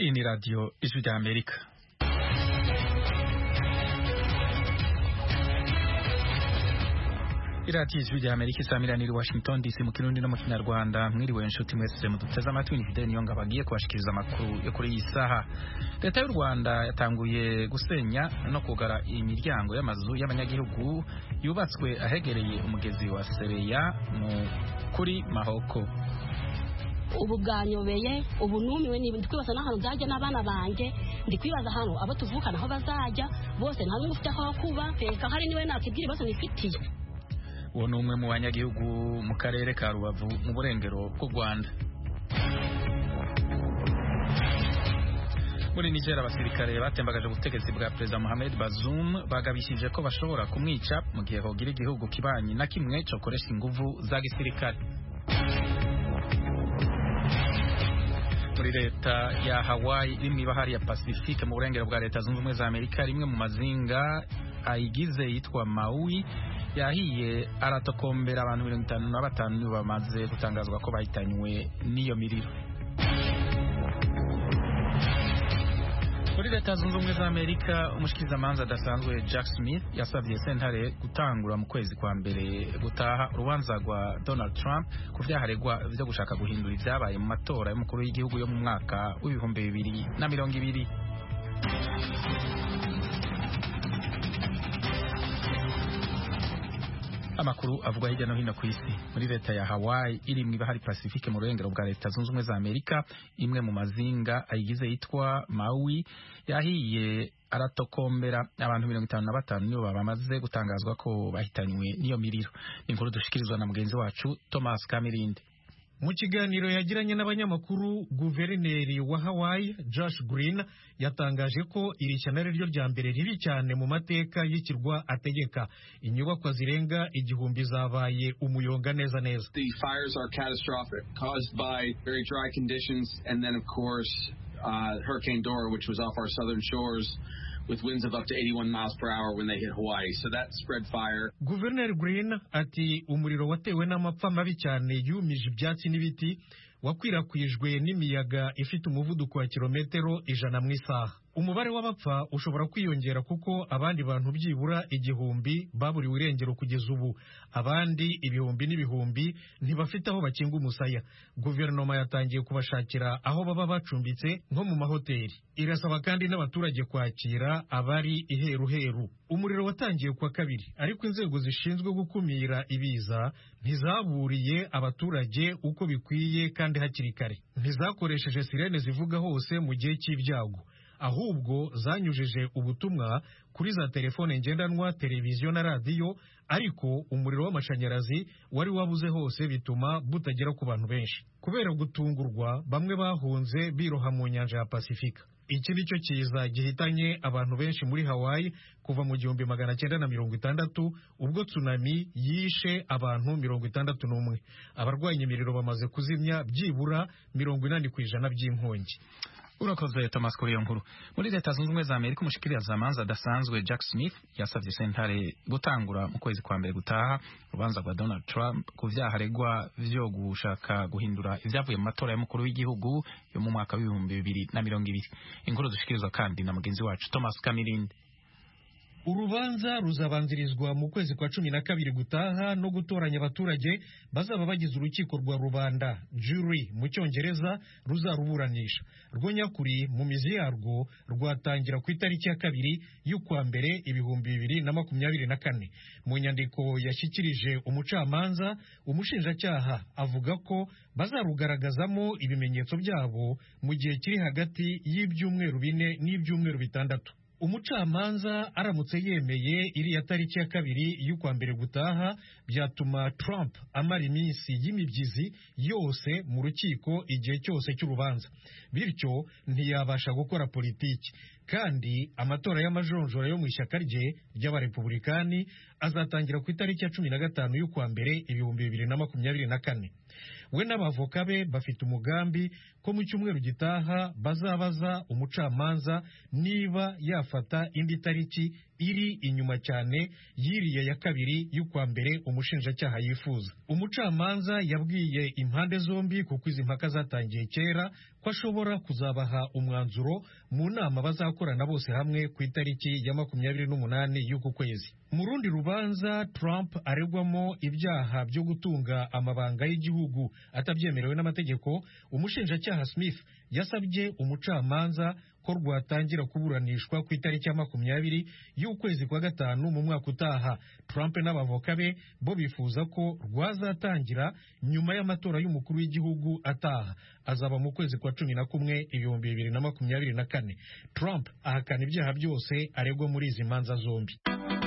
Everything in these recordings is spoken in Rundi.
Hii ni Radio Ijwi rya Amerika. iradiyo ijwi rya amerika isamiraniye i washington dc mu kirundi no mu kinyarwanda mwiriwe inshuti mwese muduteze amatwi ni fideli niyonga bagiye kubashikiriza amakuru yo kuri iyi saha leta y'u rwanda yatanguye gusenya no kugara imiryango y'amazu y'abanyagihugu yubatswe ahegereye umugezi wa sebeya mu kuri mahoko ubu bwanyobeye ubu numiwe ndi kwibaza n'ahantu nzajya n'abana banjye ndi kwibaza ahantu abo tuvukana aho bazajya bose nta n'umwe ufite aho kuba reka hari niwe nakibwira ibibazo nifitiye uwo ni umwe mu banyagihugu mu karere ka rubavu mu burengero bw'u rwanda muri niger abasirikare batembagaje ubutegetsi bwa perezida mohamed bazoum bagabishije ko bashobora kumwica mu gihe hogira igihugu kibanyi na kimwe cokoresha inguvu za gisirikare muri leta ya hawaii iri mu ibahari ya pacifique mu burengero bwa leta zunze ubumwe za amerika rimwe mu mazinga ayigize yitwa maui yahiye aratokombera abantu mirongo itanu na batanu bamaze gutangazwa ko bahitanywe n'iyo miriro muri leta zunze ubumwe za amerika umushikirizamanza adasanzwe jack smith yasabye sentare gutangura mu kwezi kwa mbere gutaha urubanza rwa donald trump ku vyaharegwa vyo gushaka guhindura ivyabaye mu matora y'umukuru w'igihugu yo mu mwaka w'ibihumbi bibiri na mirongo ibiri amakuru avuga hirya no hino ku isi muri leta ya Hawaii iri mu ibahari Pacifique mu rurengero bwa leta zunze ubumwe za Amerika imwe mu mazinga ayigize yitwa Maui yahiye aratokombera abantu mirongo itanu na batanu nibo bamaze gutangazwa ko bahitanywe n'iyo miriro inkuru dushikirizwa na mugenzi wacu Thomas Kamirinde mu kiganiro yagiranye n'abanyamakuru guverineri wa Hawaii Josh Green yatangaje ko iri shyano ari ryo rya mbere ribi cyane mu mateka y'ikirwa ategeka inyubakwa zirenga igihumbi zabaye umuyonga neza neza The fires are catastrophic caused by very dry conditions and then of course uh, Hurricane Dora which was off our southern shores with winds of up to 81 miles per hour when they hit Hawaii. So that spread fire. Guverineri Green ati umuriro watewe n'amapfa mabi cyane yumije ibyatsi n'ibiti wakwirakwijwe n'imiyaga ifite umuvuduko wa kilometero ijana mu isaha umubare w'abapfa ushobora kwiyongera kuko abandi bantu byibura igihumbi baburiwe irengero kugeza ubu abandi ibihumbi n'ibihumbi ntibafite aho bakinga umusaya guverinoma yatangiye kubashakira aho baba bacumbitse nko mu mahoteli irasaba kandi n'abaturage kwakira abari iheruheru umuriro watangiye kwa kabiri ariko inzego zishinzwe gukumira ibiza ntizaburiye abaturage uko bikwiye kandi hakiri kare ntizakoresheje sirene zivuga hose mu gihe cy'ibyago ahubwo zanyujije ubutumwa kuri za telefone ngendanwa televiziyo na radiyo ariko umuriro w'amashanyarazi wari wabuze hose bituma butagera ku bantu benshi kubera gutungurwa bamwe bahunze biroha mu nyanja ya pasifika iki ni cyo kiza gihitanye abantu benshi muri hawaii kuva mu gihumbi magana cyenda na mirongo itandatu ubwo tsunami yishe abantu mirongo itandatu n'umwe abarwanya imiriro bamaze kuzimya byibura mirongo inani ku ijana by'inkongi urakoze Thomas kuri iyo nkuru muri leta zunze ubumwe za amerika umushikirizamanza adasanzwe jack smith yasabye sentare gutangura mu kwezi kwa mbere gutaha urubanza rwa donald trump ku vyaha aregwa vyo gushaka guhindura ivyavuye mu matora y'umukuru w'igihugu yo mu mwaka w'ibihumbi bibiri na mirongo ibiri inkuru dushikirizwa kandi na mugenzi wacu thomas kamirindi urubanza ruzabanzirizwa mu kwezi kwa cumi na kabiri gutaha no gutoranya abaturage bazaba bagize urukiko rwa rubanda jury mu cyongereza ruzaruburanisha rwo nyakuri mu mizi yarwo rwatangira ku itariki ya kabiri y'ukwa mbere ibihumbi bibiri na makumyabiri na kane mu nyandiko yashyikirije umucamanza umushinjacyaha avuga ko bazarugaragazamo ibimenyetso byabo mu gihe kiri hagati y'ibyumweru bine n'ibyumweru bitandatu umucamanza aramutse yemeye iriya tariki ya kabiri y'ukwa mbere gutaha byatuma Trump amara iminsi y'imibyizi yose mu rukiko igihe cyose cy'urubanza bityo ntiyabasha gukora politiki kandi amatora y'amajonjora yo mu ishyaka rye ry'abarepubulikani azatangira ku itariki ya cumi na gatanu y'ukwa mbere ibihumbi bibiri na makumyabiri na kane we n'abavoka be bafite umugambi ko mu cyumweru gitaha bazabaza umucamanza niba yafata indi tariki iri inyuma cyane yiriya ya kabiri y'ukwa mbere umushinjacyaha yifuza umucamanza yabwiye impande zombi kuko izi mpaka zatangiye kera ko ashobora kuzabaha umwanzuro mu nama bazakorana bose hamwe ku itariki ya makumyabiri n'umunani y'uku kwezi mu rundi rubanza Trump aregwamo ibyaha byo gutunga amabanga y'igihugu atabyemerewe n'amategeko umushinjacyaha Smith yasabye umucamanza ko rwatangira kuburanishwa ku itariki ya makumyabiri y'ukwezi kwa gatanu mu mwaka utaha Trump n'abavoka be bo bifuza ko rwazatangira nyuma y'amatora y'umukuru w'igihugu ataha azaba mu kwezi kwa cumi na kumwe ibihumbi bibiri na makumyabiri na kane Trump ahakana ibyaha byose aregwa muri izi manza zombi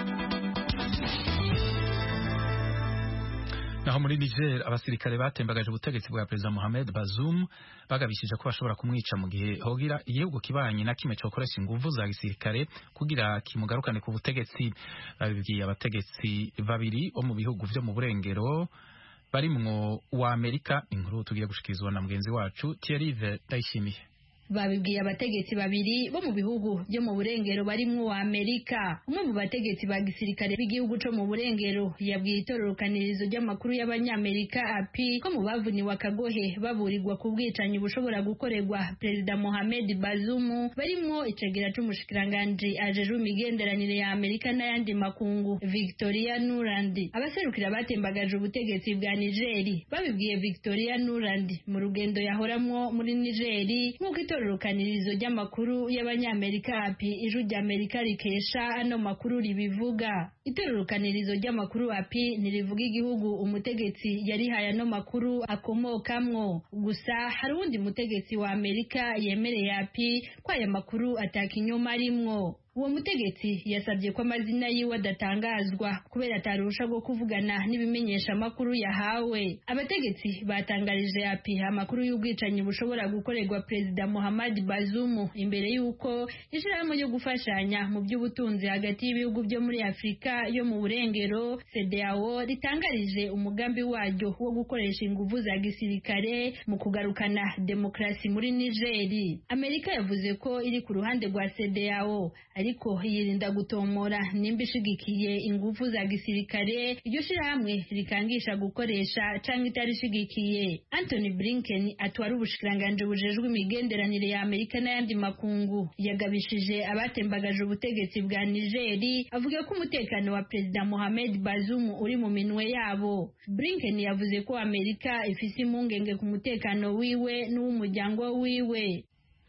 naho muri Niger abasirikare batembagaje ubutegetsi bwa Perezida Mohamed Bazoum bagabishije ko bashobora kumwica mu gihe hogira igihugu kibanye na kimwe cokoresha inguvu za gisirikare kugira kimugarukane ku butegetsi babibwiye abategetsi babiri bo mu bihugu vyo mu burengero barimwo wa Amerika inkuru tugiye gushikirizwa na mugenzi wacu Thierry Ndayishimiye babibwiye abategetsi babiri bo mu bihugu byo mu burengero barimwo wa Amerika umwe mu bategetsi ba gisirikare b'igihugu co mu burengero yabwiye itororokanirizo ry'amakuru y'abanyamerika api ko mu bavuniwe akagohe baburirwa ku bwicanyi bushobora gukorerwa perezida Mohamed Bazoum barimwo icegera c'umushikiranganji ajejwe imigenderanire ya Amerika n'ayandi makungu Victoria Nuland abaserukira batembagaje ubutegetsi bwa Nigeri babibwiye Victoria Nuland mu rugendo yahoramwo muri Nigeri nk'uko itororokanirizo ry'amakuru y'abanyamerika api ijwi ry'amerika rikesha ano makuru ribivuga itororokanirizo ry'amakuru api ntirivuga igihugu umutegetsi yarihaye ano makuru akomokamwo gusa hari uwundi mutegetsi wa amerika yemereye api ko aya makuru atakinyoma arimwo uwo mutegetsi yasabye ko amazina yiwe adatangazwa kubera atarusha bwo kuvugana n'ibimenyesha amakuru yahawe abategetsi batangarije api amakuru y'ubwicanyi bushobora gukorerwa perezida Muhammad Bazoum imbere y'uko ishirahamwe ryo gufashanya mu by'ubutunzi hagati y'ibihugu byo muri Afurika yo mu burengero CEDEAO ritangarije umugambi waryo wo gukoresha inguvu za gisirikare mu kugarukana demokrasi muri Nigeri Amerika yavuze ko iri ku ruhande rwa CEDEAO ariko yirinda gutomora nimba ishigikiye ingufu za gisirikare iryo shirahamwe rikangisha gukoresha canke itarishigikiye Anthony Blinken atwara ubushikiranganje bujejwe imigenderanire ya Amerika n'ayandi makungu yagabishije abatembagaje ubutegetsi bwa Nigeri avuga ko umutekano wa Perezida Mohamed Bazoum uri mu minwe yabo Blinken yavuze ko Amerika ifise impungenge ku mutekano wiwe n'uw'umuryango wiwe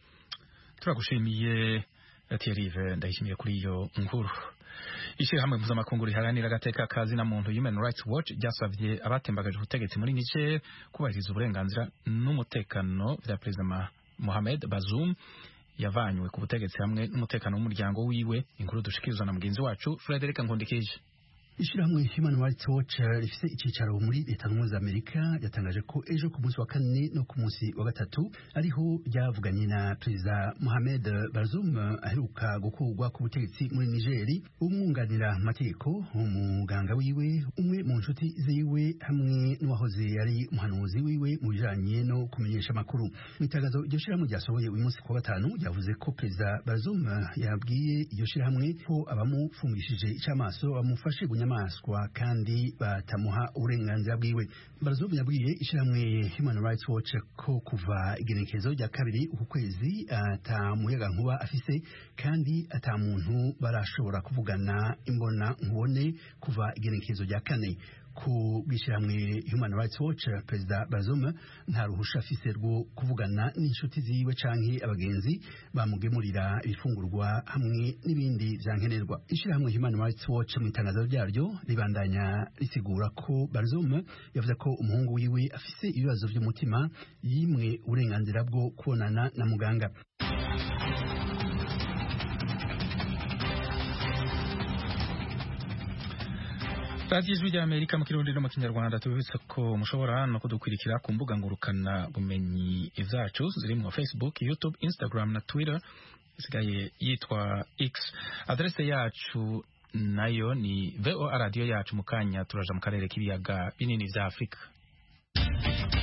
turagushimiye Thierry ndayishimiye kuri iyo nkuru ishyirahamwe mpuzamakungu riharanira agateka ka zina muntu Human Rights Watch ryasabye abatembagaje ubutegetsi muri Niger kubahiriza uburenganzira n'umutekano vya Perezida Mohamed Bazoum yavanywe ku butegetsi hamwe n'umutekano w'umuryango wiwe inkuru dushikirizwa na mugenzi wacu Frederic Nkundikije ishyirahamwe Human Rights Watch rifite icyicaro muri leta zunze Amerika yatangaje ko ejo ku munsi wa kane no ku munsi wa gatatu ariho ryavuganye na perezida Mohamed Bazoum aheruka gukurwa ku butegetsi muri Nigeri umwunganira mu mategeko umuganga wiwe umwe mu nshuti ziwe hamwe n'uwahoze yari umuhanuzi wiwe mu bijanye no kumenyesha amakuru mu itangazo iryo shyirahamwe ryasohoye uyu munsi ku wa gatanu ryavuze ko perezida Bazoum yabwiye iryo shyirahamwe ko abamufungishije icamaso bamufashe gunya inyamaswa kandi batamuha uburenganzira bwiwe Bazoum yabwiye ishyirahamwe Human Rights Watch ko kuva igenekerezo rya kabiri uku kwezi ata muyaga nkuba afise kandi ata muntu barashobora kuvugana imbona nkubone kuva igenekerezo rya kane ku bwishyirahamwe Human Rights Watch perezida Bazoum nta ruhusha afise rwo kuvugana n'inshuti ziwe canke abagenzi bamugemurira ibifungurwa hamwe n'ibindi vyankenerwa ishyirahamwe Human Rights Watch mu itangazo ryaryo ribandanya risigura ko Bazoum yavuze ko umuhungu wiwe afise ibibazo vy'umutima yimwe uburenganzira bwo kubonana na muganga radiyo ijwi rya amerika mu kirundi no mu kinyarwanda tubibutsa ko mushobora no kudukurikira ku mbuga ngurukana bumenyi zacu zirimo facebook youtube instagram na twitter isigaye yitwa x adrese yacu nayo ni voa radiyo yacu mu kanya turaja mu karere k'ibiyaga binini vya afurika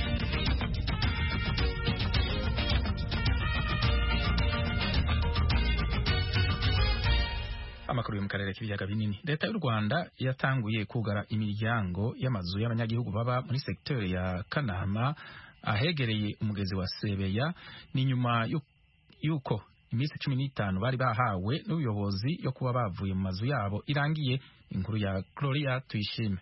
amakuru yo mu karere k'ibiyaga binini leta y'u rwanda yatanguye kugara imiryango y'amazu y'abanyagihugu baba muri segiteri ya kanama ahegereye umugezi wa sebeya ni nyuma y'uko iminsi cumi n'itanu bari bahawe n'ubuyobozi yo kuba bavuye mu mazu yabo irangiye inkuru ya gloria tuyishime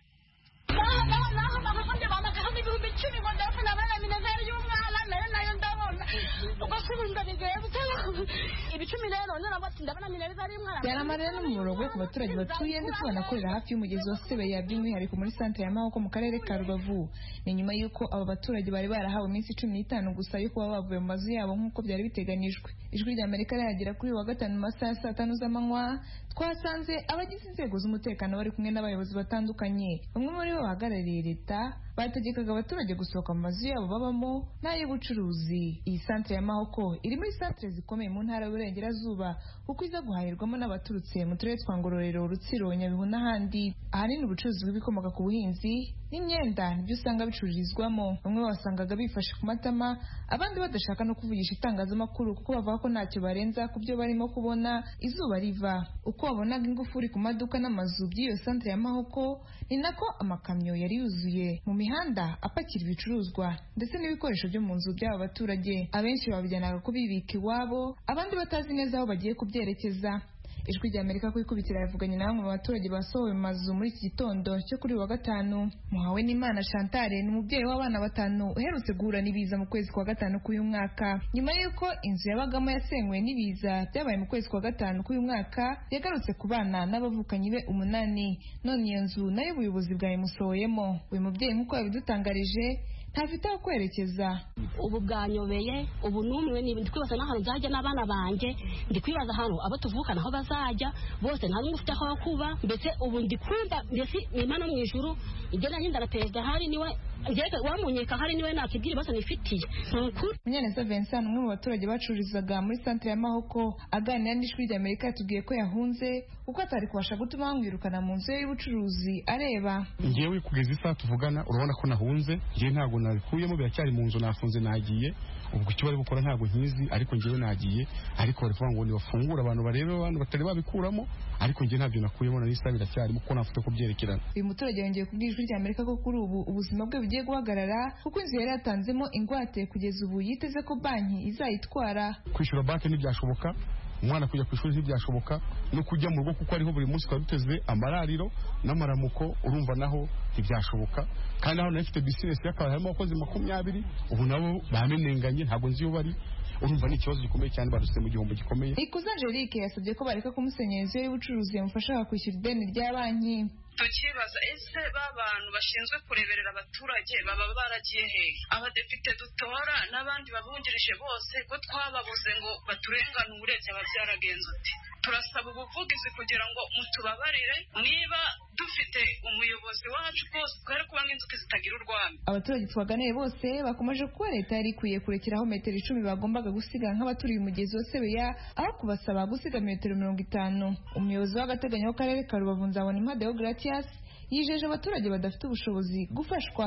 byari amarira n'umuborogo ku baturage batuye ndetse banakorera hafi y'umugezi wa sebeya by'umwihariko muri santere ya mahoko mu karere ka rubavu ni nyuma y'uko aba baturage bari barahawe iminsi cumi n'itanu gusa yo kuba bavuye mu mazu yabo nk'uko byari biteganijwe ijwi rya amerika rihagera kuri uyu wa gatanu mu masaha ya saa tanu z'amanywa twasanze abagize inzego z'umutekano bari kumwe n'abayobozi batandukanye bamwe muri bo bahagarariye leta bategekaga abaturage gusohoka mu mazu yabo babamo n'ay'ubucuruzi iyi santere ya mahoko iri muri santere zikomeye mu ntara y'uburengerazuba kuko iza guhahirwamo n'abaturutse mu turere twa ngororero rutsiro nyabihu n'ahandi ahanini ubucuruzi bw'ibikomoka ku buhinzi n'imyenda nibyo usanga bicururizwamo bamwe wasangaga bifashe ku matama abandi badashaka no kuvugisha itangazamakuru kuko bavuga ko ntacyo barenza ku byo barimo kubona izuba riva uko wabonaga ingufuri ku maduka n'amazu by'iyo santere ya mahoko ni nako amakamyo yari yuzuye mu mihanda apakira ibicuruzwa ndetse n'ibikoresho byo mu nzu by'aba baturage abenshi babijyanaga kubibika iwabo abandi batazi neza aho bagiye kubyerekeza ijwi rya amerika ku ikubitiro yavuganye na bamwe mu baturage basohowe mu mazu muri iki gitondo cyo kuri wa gatanu muhawe n'imana chantale ni umubyeyi w'abana batanu uherutse guhura n'ibiza mu kwezi kwa gatanu k'uyu mwaka nyuma y'uko inzu yabagamo yasenywe n'ibiza byabaye mu kwezi kwa gatanu k'uyu mwaka yagarutse ku bana n'abavukanyi be umunani none iyo nzu nayo ubuyobozi bwayimusohoyemo uyu mubyeyi nk'uko yabidutangarije ntafite aho kwerekeza ubu bwanyobeye ubu numiwe ndi kwibaza n'ahantu nzajya n'abana banjye ndi kwibaza ahantu abo tuvukana aho bazajya bose nta n'umwe ufite aho kuba mbese ubu ndi kumva mbese nyuma no mu ijuru ibyo nanjye na perezida hari niwe wamunyeka hari niwe nakibwira ibibazo nifitiye nukuri munyaneza vincent umwe mu baturage bacururizaga muri santere ya mahoko aganira n'ijwi rya amerika yatubwiye ko yahunze kuko atari kubasha gutuma bamwirukana mu nzu ye y'ubucuruzi areba ngewe kugeza isaha tuvugana urabona ko nahunze ngewe ntabwo nabikuyemo biracyari mu nzu nafunze nagiye ubwo icyo bari gukora ntabwo nkizi ariko ngewe nagiye ariko bari kuvuga ngo nibafungure abantu barebe abantu batari babikuramo ariko ngewe ntabyo nakuyemo na n'isaha biracyarimo kuko nafite kubyerekerana uyu muturage yongeye kubwira ijwi rya amerika ko kuri ubu ubuzima bwe bugiye guhagarara kuko inzu yari yatanzemo ingwate kugeza ubu yiteze ko banki izayitwara kwishyura banki ntibyashoboka umwana kujya ku ishuri ntibyashoboka no kujya mu rugo kuko ariho buri munsi twari duteze amarariro n'amaramuko urumva naho ntibyashoboka kandi aho nayo ifite bizinesi y'akabari harimo abakozi makumyabiri ubu nabo bamenenganye ntabwo nzi iyo bari urumva ni ikibazo gikomeye cyane barutse mu gihombo gikomeye ikuze angelique yasabye ko bareka kumusenyera inzu ye y'ubucuruzi yamufasha kwishyura ideni rya banki tukibaza ese ba bantu bashinzwe kureberera abaturage baba baragiye hehe abadepite dutora n'abandi babungirije bose ko twababuze ngo baturenganure byaba byaragenze uti turasaba ubuvugizi kugira ngo mutubabarire niba dufite umuyobozi wacu rwose twere kuba nk'inzuki zitagira urwamo abaturage twaganiye bose bakomeje kuba leta yari ikwiye kurekeraho metero icumi bagombaga gusiga nk'abaturiye umugezi wa sebeya aho kubasaba gusiga metero mirongo itanu umuyobozi w'agateganyo w'akarere ka rubavu nzabona impade Gratias yijeje abaturage badafite ubushobozi gufashwa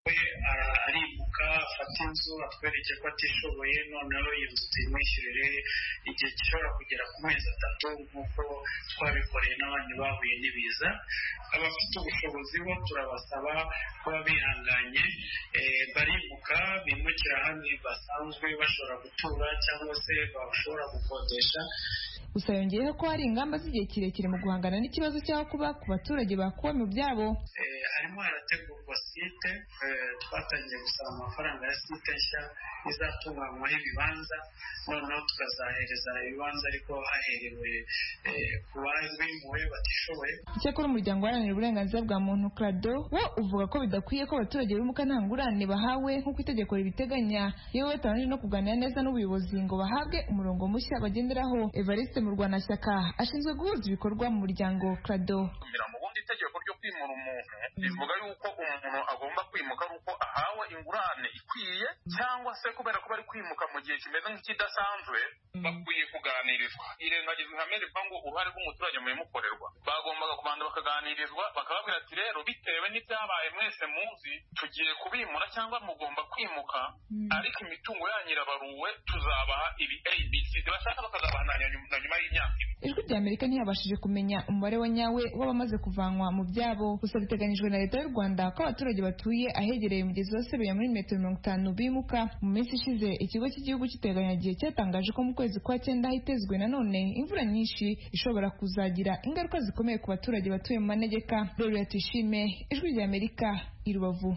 aribuka afata inzu atwereke ko atishoboye noneho iyo nzu tuyimwishyurire igihe gishobora kugera ku mezi atatu nk'uko twabikoreye n'abandi bahuye n'ibiza abafite ubushobozi bo turabasaba kuba bihanganye barimuka bimukira ahandi basanzwe bashobora gutura cyangwa se bashobora gukodesha gusa yongeyeho ko hari ingamba z'igihe kirekire mu guhangana n'ikibazo cy'aho kuba ku baturage bakuwe mu byabo harimo harategurwa site twatangiye gusaba amafaranga ya site nshya izatunganywaho ibibanza noneho tukazahereza ibibanza ariko haherewe ku babimuwe batishoboye icyakora umuryango uharanira uburenganzira bwa muntu crado wo uvuga ko bidakwiye ko abaturage bimuka nta ngurane bahawe nk'uko itegeko ribiteganya yewe batabanje no kuganira neza n'ubuyobozi ngo bahabwe umurongo mushya bagenderaho evariste mu rwanashyaka ashinzwe guhuza ibikorwa mu muryango crado itegeko ryo kwimura umuntu rivuga yuko umuntu agomba kwimuka ari uko ahawe ingurane ikwiye cyangwa se kubera ko bari kwimuka mu gihe kimeze nk'ikidasanzwe bakwiye kuganirizwa irengagizwa ihame rivuga ngo uruhare rw'umuturage mu bimukorerwa bagombaga kubanza bakaganirizwa bakababwira ati rero bitewe n'ibyabaye mwese muzi tugiye kubimura cyangwa mugomba kwimuka ariko imitungo yanyu irabaruwe tuzabaha ibi abc bashaka bakazabaha na nyuma y'imyaka ibiri ijwi rya amerika ntiyabashije kumenya umubare wa nyawe w'abamaze kuvanwa mu byabo gusa biteganyijwe na leta y'u rwanda ko abaturage batuye ahegereye umugezi wa sebeya muri metero mirongo itanu bimuka mu minsi ishize ikigo cy'igihugu cy'iteganyagihe cyatangaje ko mu kwezi kwa cyenda hitezwe nanone imvura nyinshi ishobora kuzagira ingaruka zikomeye ku baturage batuye mu manegeka rero tuyishime ijwi rya amerika i rubavu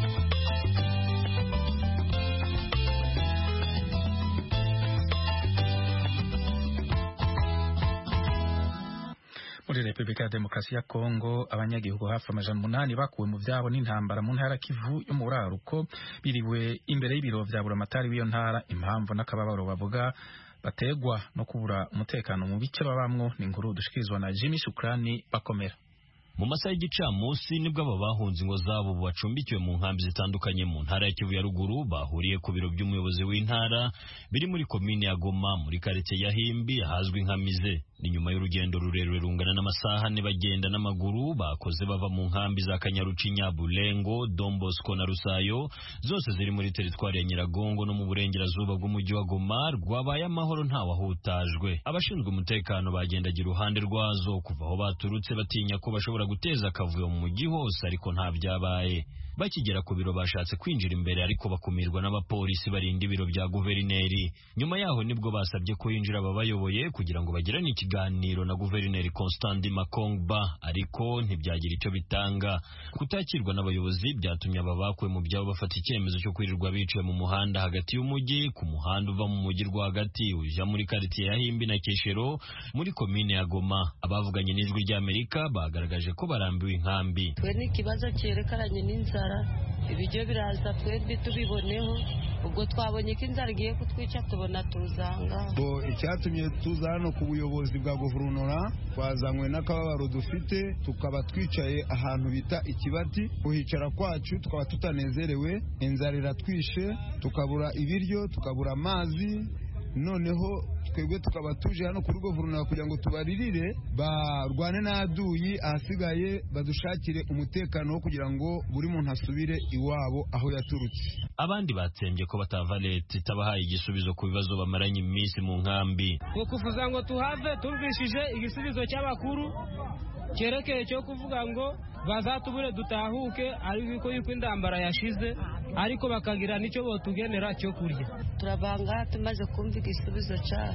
muri repubulika ya demokarasi ya kongo abanyagihugu hafi amajana umunani bakuwe mu byabo n'intambara mu ntara kivu yo mu buraruko biriwe imbere y'ibiro vya buramatari w'iyo ntara impamvu n'akababaro bavuga bategwa no kubura umutekano mu bice babamwo ni inkuru dushikirizwa na jimmy shukrani bakomera mu masaha y'igicamunsi nibwo aba bahunze ingo zabo bacumbikiwe mu nkambi zitandukanye mu ntara ya Kivu ya ruguru bahuriye ku biro by'umuyobozi w'intara biri muri komine ya Goma muri karitsiye ya Himbi ahazwi nka Mize ni nyuma y'urugendo rurerure rungana n'amasaha ane bagenda n'amaguru bakoze bava mu nkambi za Kanyarucinya Bulengo Dombosco na Rusayo zose ziri muri teritwari ya Nyiragongo no mu burengerazuba bw'umujyi wa Goma rwabaye amahoro ntawahutajwe abashinzwe umutekano bagendagira uruhande rwazo kuva aho baturutse batinya ko bashobora guteza akavuyo mu mujyi hose ariko nta byabaye bakigera ku biro bashatse kwinjira imbere ariko bakumirwa n'abapolisi barinda ibiro bya guverineri nyuma yaho nibwo basabye ko yinjira ababayoboye kugira ngo bagirane ikiganiro na guverineri Constant Makongba ariko ntibyagira icyo bitanga kutakirwa n'abayobozi byatumye aba bakuwe mu byabo bafata icyemezo cyo kwirirwa biciwe mu muhanda hagati y'umujyi ku muhanda uva mu mujyi rwagati ujya muri karitsiye ya Himbi na Keshero muri komine ya Goma abavuganye n'ijwi ry'Amerika bagaragaje ko barambiwe inkambi twe n'ikibazo cyerekeranye n'inzara ibiryo biraza twebwe tubiboneho ubwo twabonye ko inzara igiye kutwica tubona tuzanga icyatumye tuza hano ku buyobozi bwa guverinoma twazanywe n'akababaro dufite tukaba twicaye ahantu bita ikibati kuhicara kwacu tukaba tutanezerewe inzara iratwishe tukabura ibiryo tukabura amazi noneho twebwe tukaba tuje hano kuri guverinoma kugira ngo tubaririre barwane n'aduyi ahasigaye badushakire umutekano wo kugira ngo buri muntu asubire iwabo aho yaturutse abandi batsembye ko batava leta itabahaye igisubizo ku bibazo bamaranye iminsi mu nkambi ngo kuvuza ngo tuhave tumvishije igisubizo cy'abakuru cyerekeye cyo kuvuga ngo bazatubure dutahuke ariko yuko indambara yashize ariko bakagira n'icyo botugenera cyo kurya turabanga tumaze kumva igisubizo cyaho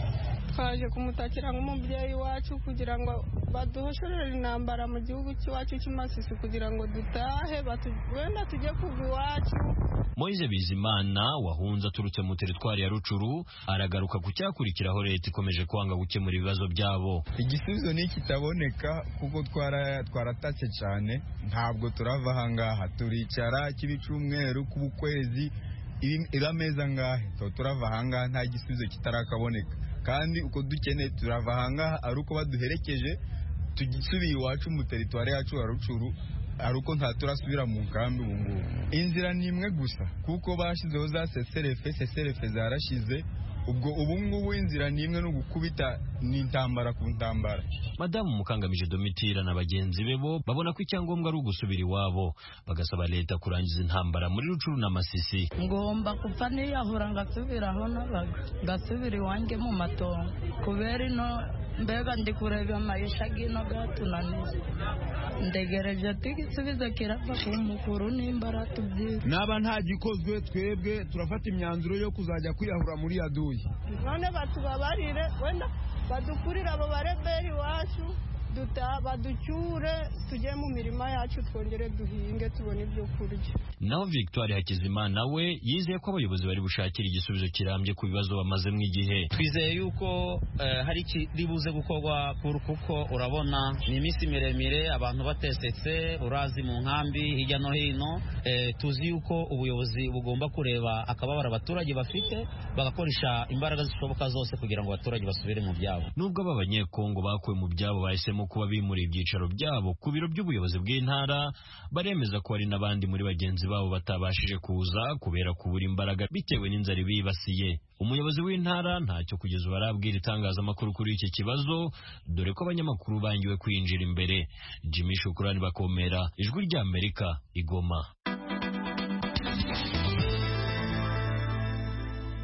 twaje kumutakira nk'umubyeyi wacu kugira ngo baduhoshorere intambara mu gihugu cy'iwacu cy'amasisi kugira ngo dutahe wenda tujye kugwa iwacu Moise Bizimana wahunze aturutse mu teritwari ya Rucuru aragaruka ku cyakurikiraho leta ikomeje kwanga gukemura ibibazo byabo igisubizo ni kitaboneka kuko twaratatse cyane ntabwo turava ahangaha turicara cy'ibicumweru k'ukwezi irameza ngahe turava ahangaha nta gisubizo kitarakaboneka kandi uko dukeneye turava ahangaha ari uko baduherekeje tugisubiye iwacu mu teritwari yacu ya Rucuru ari uko nta turasubira mu nkambi ubu ngubu inzira ni imwe gusa kuko bashyizeho za seserefe seserefe zarashize ubwo ubu ngubu inzira ni imwe no gukubita n'intambara ku ntambara madamu mukangamije domitira na bagenzi be bo babona ko icyangombwa ari ugusubira iwabo bagasaba leta kurangiza intambara muri rucuru na masisi ngomba kupfa niyahura ngasubira aho nabaga ngasubira iwanjye mu matongo kubera ino mbega ndi kureba amayisha gino gatunaniye ndegereje ati igisubizo kirava ku mukuru nimba aratubwira naba nta gikozwe twebwe turafata imyanzuro yo kuzajya kwiyahura muri yaduyi none batubabarire wenda badukurire abo bareberi iwacu baducyure tujye mu mirima yacu twongere duhinge tubone ibyo kurya naho victoire hakizimana we yizeye ko abayobozi bari bushakira igisubizo kirambye ku bibazo bamazemo igihe twizeye yuko hari ikiri buze gukorwa kuko urabona ni iminsi miremire abantu batesetse urazi mu nkambi hirya no hino tuzi yuko ubuyobozi bugomba kureba akababaro abaturage bafite bagakoresha imbaraga zishoboka zose kugira ngo abaturage basubire mu byabo nubwo aba banyekongo bakuwe mu byabo bahisemo kuba bimuriye ibyicaro byabo ku biro by'ubuyobozi bw'intara baremeza ko hari n'abandi muri bagenzi babo batabashije kuza kubera kubura imbaraga bitewe n'inzara ibibasiye umuyobozi w'intara ntacyo kugeza ubu arabwira itangazamakuru kuri iki kibazo dore ko abanyamakuru bangiwe kwinjira imbere jimmy shukurani bakomera ijwi ry'amerika igoma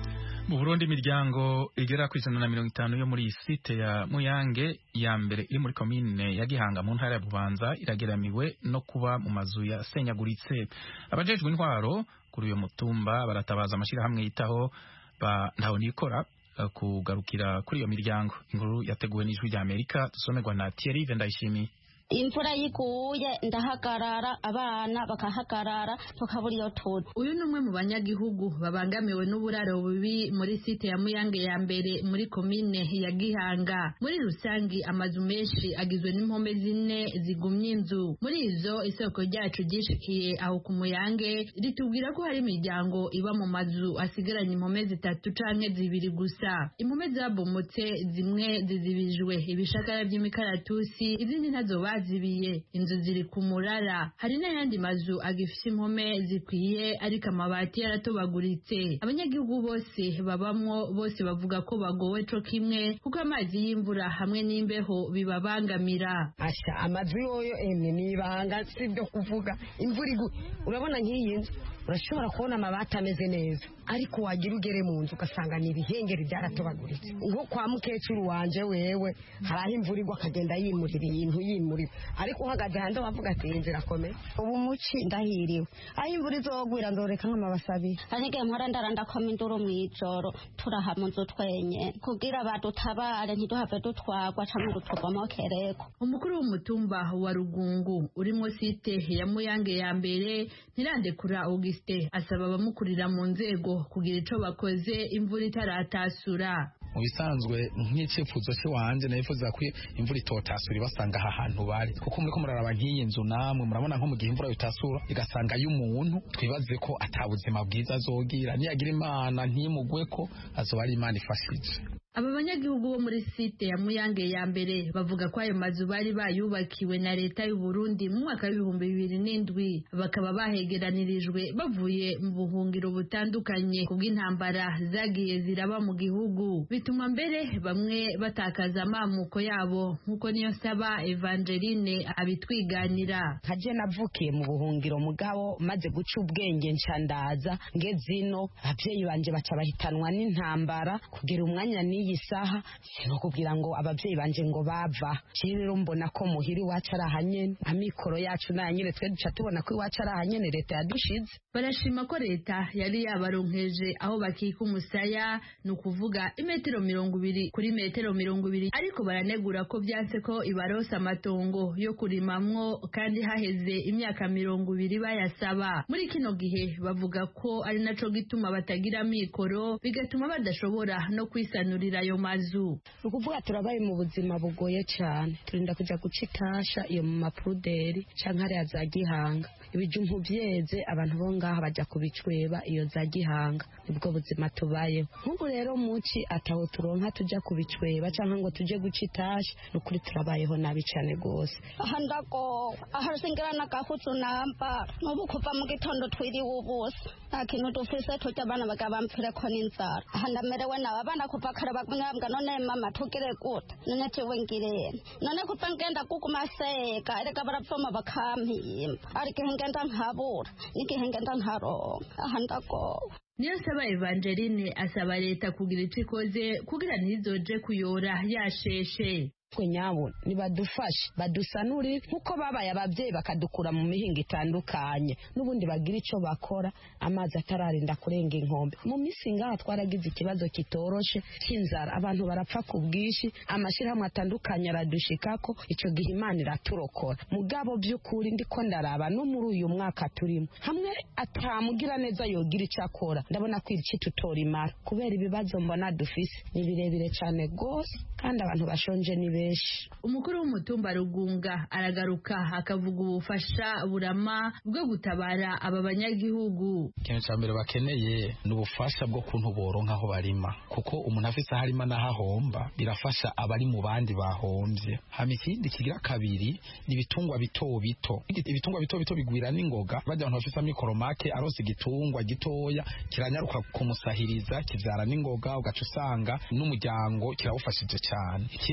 mu Burundi imiryango igera ku ijana na mirongo itanu yo muri site ya Muyange ya mbere iri muri komine ya Gihanga mu ntara ya Bubanza irageramiwe no kuba mu mazu yasenyaguritse abajejwe intwaro kuri uyo mutumba baratabaza amashirahamwe yitaho ba ntaho nikora kugarukira kuri iyo miryango inkuru yateguwe n'ijwi rya Amerika dusomerwa na Thierry Vendayishimiye imvura yiguye ndahagarara abana bakahagarara tukabura iyo turi uyu ni umwe mu banyagihugu babangamiwe n'uburaro bubi muri site ya muyange ya mbere muri komine ya gihanga muri rusangi amazu menshi agizwe n'impome zine zigumye inzu muri izo isoko ryacu ryishikiye aho ku muyange ritubwira ko hari imiryango iba mu mazu asigaranye impome zitatu canke zibiri gusa impome zabomotse zimwe zizibijwe ibishagara by'imikaratusi izindi ntazo bazibiye inzu ziri ku murara hari n'ayandi mazu agifite impome zikwiye ariko amabati yaratobaguritse abanyagihugu bose babamwo bose bavuga ko bagowe co kimwe kuko amazi y'imvura hamwe n'imbeho bibabangamira asha amazu yoyo emwe nibanga sibyo kuvuga imvura igu urabona nk'iyi nzu urashobora kubona amabati ameze neza ariko wagira ugere mu nzu ugasanga ni ibihengeri byaratobaguritse nko kwa mukecuru wanje wewe hari aho imvura igwa akagenda yimurira ibintu yimurira ariko uhagaze hanze wavuga ati iyi nzira akomeye ubu muci ndahiriwe aho imvura izogwira nzoreka nk'amabasi abiri hari igihe mpora ndarandakoma induru mu ijoro turaha mu nzu twenye kugira badutabare ntiduhave dutwagwa canke ngo tubomokereko umukuru w'umutumba wa rugungu urimo site ya muyange ya mbere ntirandekura augustin asaba abamukurira mu nzego kugira ico bakoze imvura itaratasura mu bisanzwe nk'icyifuzo cy'iwanjye nifuza ko imvura itotasura ibasanga aha hantu bari kuko muri ko muraraba nk'iyi nzu namwe murabona nko mu gihe imvura itasura igasanga y'umuntu twibaze ko atabuzima bwiza azogira niyagira imana ntimugwe ko azoba ari imana ifashije aba banyagihugu bo muri site ya muyange ya mbere bavuga ko ayo mazu bari bayubakiwe na leta y'u Burundi mu mwaka w'ibihumbi bibiri n'indwi bakaba bahegeranirijwe bavuye mu buhungiro butandukanye kubw'intambara zagiye ziraba mu gihugu bituma mbere bamwe batakaza amamuko yabo nk'uko niyo saba Evangeline abitwiganira nkaje navukiye mu buhungiro mugabo maze guca ubwenge ncandaza ngezino ababyeyi banje baca bahitanwa n'intambara kugira umwanya n'iyi saha sinokubwira ngo ababyeyi banje ngo bava rero mbona ko muhira iwacu ari ahanyene amikoro yacu nayanyene twe duca tubona ko iwacu ari ahanyene leta yadushize barashima ko leta yari yabaronkeje aho bakika umusaya ni ukuvuga imetero mirongo ibiri kuri metero mirongo ibiri ariko baranegura ko byanse ko ibarosa amatongo yo kurimamwo kandi haheze imyaka mirongo ibiri bayasaba muri kino gihe bavuga ko ari naco gituma batagira amikoro bigatuma badashobora no kwisanurira ayo mazu ni ukuvuga turabaye mu buzima bugoye cyane turinda kujya guca itasha iyo mu mapuderi canke hariya za gihanga ibijumbu byeze abantu bo ngaha bajya kubicweba iyo za gihanga nibwo buzima tubayeho nk'ubu rero muci ataho turonka tujya kubicweba cyangwa ngo tujye guca itasha ni ukuri turabayeho nabi cyane rwose aha ndagowe aha singira n'agahuzu nambara n'ubu kuva mu gitondo twiriwe ubusa nta kintu dufise turya abana bagaba bampfireko n'inzara aha ndamerewe nawe abana kuva kare bagumyabwa none mama tugire gute none jewe ngirene none kuva ngenda kuguma seka erega baravoma bakampimba ariko ngenda nkabura n'igihe ngenda nkaronka aha ndagowe niyo saba Evangeline asaba leta kugira icyo ikoze kugira ntizoje kuyora yasheshe twe nyabo nibadufashe badusanure nkuko babaye ababyeyi bakadukura mu mihinga itandukanye n'ubundi bagira icyo bakora amazi atararinda kurenga inkombe mu minsi ngaha twaragize ikibazo kitoroshe cy'inzara abantu barapfa ku bwinshi amashyirahamwe atandukanye aradushikako icyo gihe imana iraturokora mugabo by'ukuri ndiko ndaraba no muri uyu mwaka turimo hamwe atamugira neza yogira icyo akora ndabona ko iki tutora imara kubera ibibazo mbona dufise ni birebire cyane rwose kandi abantu bashonje ni benshi umukuru w'umutumba rugunga aragaruka akavuga ubufasha burama bwo gutabara aba banyagihugu ikintu cya mbere bakeneye ni ubufasha bwo kuntu boronka aho barima kuko umuntu afise aho arima n'aho ahomba birafasha abari mu bandi bahombye hama ikindi kigira kabiri ni ibitungwa bito bito ibitungwa bito bito bigwira n'ingoga bajya abantu bafise amikoro make arose igitungwa gitoya kiranyaruka kumusahiriza kivyara n'ingoga ugaca usanga n'umuryango kirawufashije cyane ikindi naco ni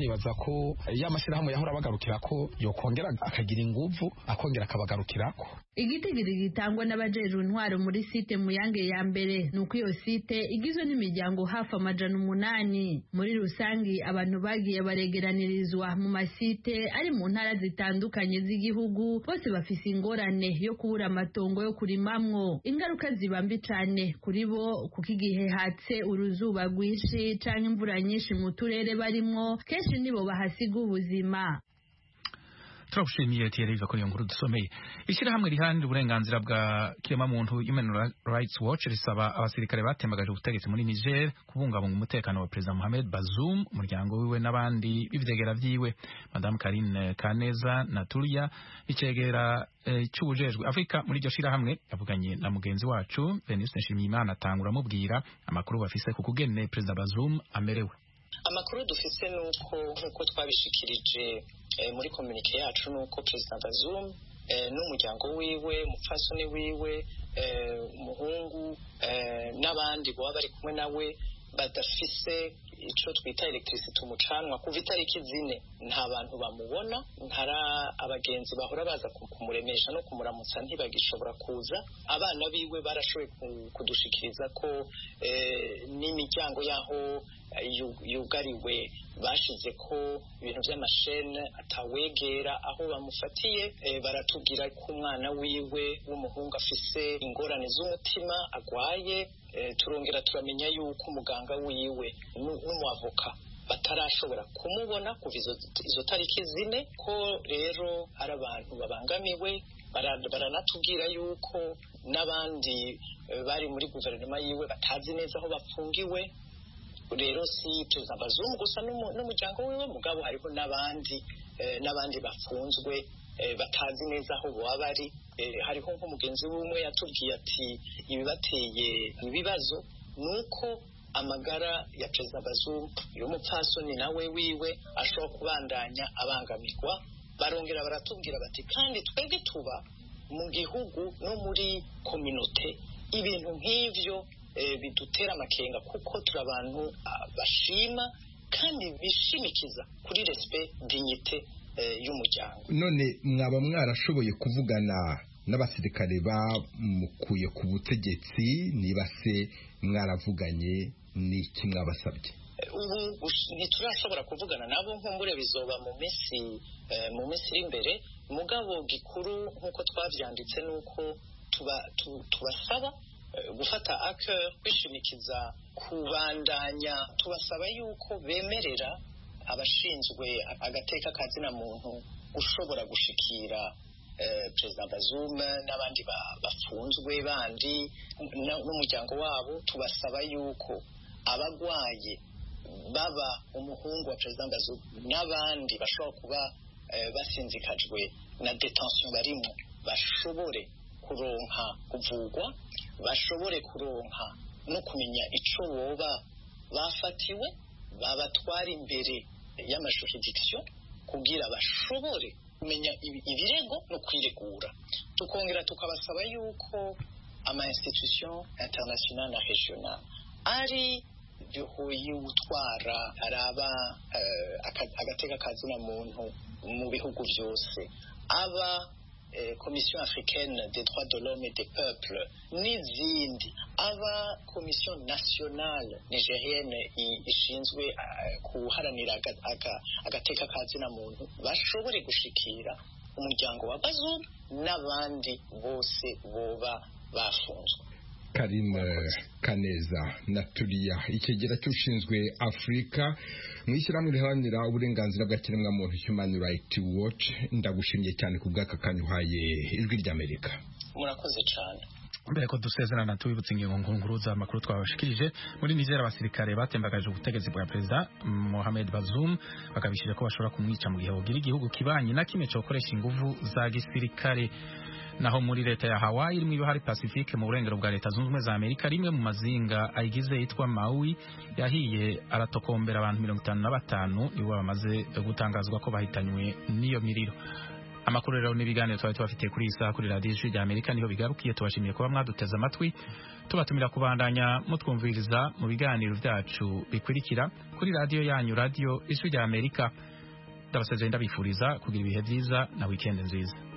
nibaza ko ya mashyirahamwe yahora abagarukira ko yokongera akagira inguvu akongera akabagarukirako igitigiri gitangwa n'abajejwe intwaro muri site muyange ya mbere ni uko iyo site igizwe n'imiryango hafi amajana umunani muri rusangi abantu bagiye baregeranirizwa mu masite ari mu ntara zitandukanye z'igihugu bose bafise ingorane yo kubura amatongo yo kurimamwo ingaruka ziba mbi cane kuri bo kuko igihe hatse uruzuba rwinshi canke imvura nyinshi mu turere barimwo kenshi nibo bahasiga ubuzima turagushimiye Thierry kuri iyo nkuru dusomeye ishyirahamwe riharanira uburenganzira bwa kiremwamuntu Human Rights Watch risaba abasirikare batembagaje ubutegetsi muri Niger kubungabunga umutekano wa Perezida Mohamed Bazoum umuryango wiwe n'abandi b'ivyegera vyiwe Madame Karine Kaneza na Tulia icegera eh, c'ubujejwe Afrika muri iryo shirahamwe yavuganye na mugenzi wacu Venuste Nshimiyimana atangura amubwira amakuru bafise ku kugene Perezida Bazoum amerewe amakuru dufise nuko nkuko twabishikirije muri komunike yacu nuko perezida Bazoum n'umuryango wiwe umupfasoni wiwe umuhungu n'abandi baba bari kumwe nawe badafise ico twita electricity umucanwa kuva itariki zine nta bantu bamubona ntara abagenzi bahora baza kumuremesha no kumuramutsa ntibagishobora kuza abana biwe barashoboye kudushikiriza ko n'imiryango yaho yugariwe bashize ko ibintu by'amashene atawegera aho bamufatiye baratubwira ko umwana wiwe w'umuhungu afise ingorane z'umutima agwaye turongera turamenya yuko umuganga wiwe n'umuavoka batarashobora kumubona kuva izo tariki zine ko rero ari abantu babangamiwe baranatubwira yuko n'abandi bari muri guverinoma yiwe batazi neza aho bafungiwe rero si perezida Bazoum gusa n'umuryango wiwe mugabo hariho n'abandi n'abandi bafunzwe batazi neza aho baba bari hariho nk'umugenzi w'umwe yatubwiye ati ibibateye ibibazo ni uko amagara ya perezida Bazoum y'umupfasoni nawe wiwe ashobora kubandanya abangamirwa barongera baratubwira bati kandi twebwe tuba mu gihugu no muri kominote ibintu nk'ivyo bidutera amakenga kuko turi abantu bashima kandi bishimikiza kuri respect dignité y'umuryango none mwaba mwarashoboye kuvugana n'abasirikare bamukuye ku butegetsi niba se mwaravuganye n'iki mwabasabye ubu ntiturashobora kuvugana nabo nkumbure bizoba mu minsi mu minsi iri imbere mugabo gikuru nk'uko twabyanditse ni uko tubasaba gufata ake kwishimikiza kubandanya tubasaba yuko bemerera abashinzwe agateka kazina muntu ushobora gushikira perezida Bazoum n'abandi bafunzwe bandi n'umuryango wabo tubasaba yuko abagwaye baba umuhungu wa perezida Bazoum n'abandi bashobora kuba basinzikajwe na detention barimo bashobore kuronka kuvugwa bashobore kuronka no kumenya ico boba bafatiwe babatwara imbere y'amajuridiction kugira bashobore kumenya ibirego no kwiregura tukongera tukabasaba yuko ama institution international na regional ari bihuye utwara araba agateka kazina muntu mu bihugu byose aba komisiyo africaine des droits de l'homme et des peuples n'izindi aba komisiyo nationale nigerienne ishinzwe guharanira agateka kazina muntu bashobore gushikira umuryango wa Bazoum n'abandi bose boba bafunzwe karine kaneza na turiya ikigera cy'ushinzwe afurika mu ishyirahamwe riharanira uburenganzira bwa kiremwamuntu human rights watch ndagushimiye cyane ku bw'aka kanya uhaye ijwi ry'amerika murakoze cyane mbere ko dusezerana tubibutse ingingo nkuru z'amakuru twabashikirije muri nizera abasirikare batembagaje ubutegetsi bwa perezida Mohamed Bazoum bakabishije ko bashobora kumwica mu gihe bugira igihugu kibanye na kimwe cyo gukoresha ingufu za gisirikare naho muri leta ya Hawaii irimo ibihari Pacifique mu burengero bwa leta zunze ubumwe za Amerika rimwe mu mazinga ayigize yitwa Maui yahiye aratokombera abantu mirongo itanu na batanu nibo bamaze gutangazwa ko bahitanywe n'iyo miriro amakuru rero n'ibiganiro twari tubafitiye kuri iyi saha kuri radiyo ijwi rya amerika niho bigarukiye tubashimiye kuba mwaduteze amatwi tubatumira kubandanya mutwumviriza mu biganiro byacu bikurikira kuri radiyo yanyu radiyo ijwi rya amerika ndabasezeye ndabifuriza kugira ibihe byiza na wikendi nziza